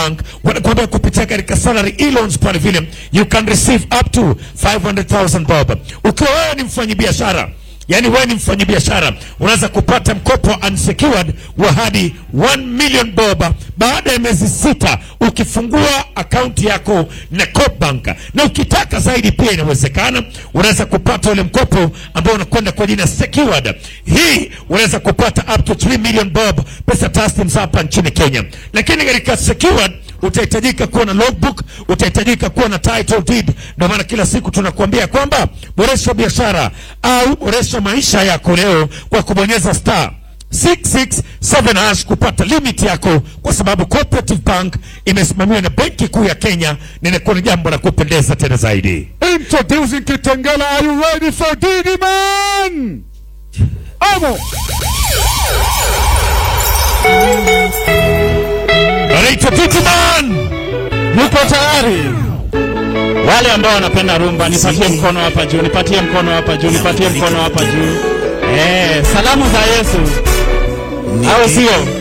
Bank wanakuambia kupitia katika salary e-loans pale vile you can receive up to 500,000 bob. Ukiwa wewe ni mfanyabiashara yaani wewe ni mfanyabiashara unaweza kupata mkopo unsecured wa hadi 1 million bob baada ya miezi sita ukifungua akaunti yako na Coopbank, na ukitaka zaidi pia inawezekana, unaweza kupata ule mkopo ambao unakwenda kwa jina secured. Hii unaweza kupata up to 3 million bob pesa taslim hapa nchini Kenya, lakini katika secured utahitajika kuwa na logbook, utahitajika kuwa na title deed. Ndio maana kila siku tunakuambia kwamba boresha biashara au boresha maisha yako leo kwa kubonyeza star 667 hash kupata limit yako, kwa sababu Cooperative Bank imesimamiwa na Benki Kuu ya Kenya, na inakuwa ni jambo la kupendeza tena zaidi. Introducing Kitengela. Are you ready for Didi Man? Amo. Anaitwa Titiman. Muko tayari? Wale ambao wanapenda rumba, nipatie mkono hapa juu, nipatie mkono hapa juu, nipatie mkono hapa juu. Eh, salamu za Yesu, au sio?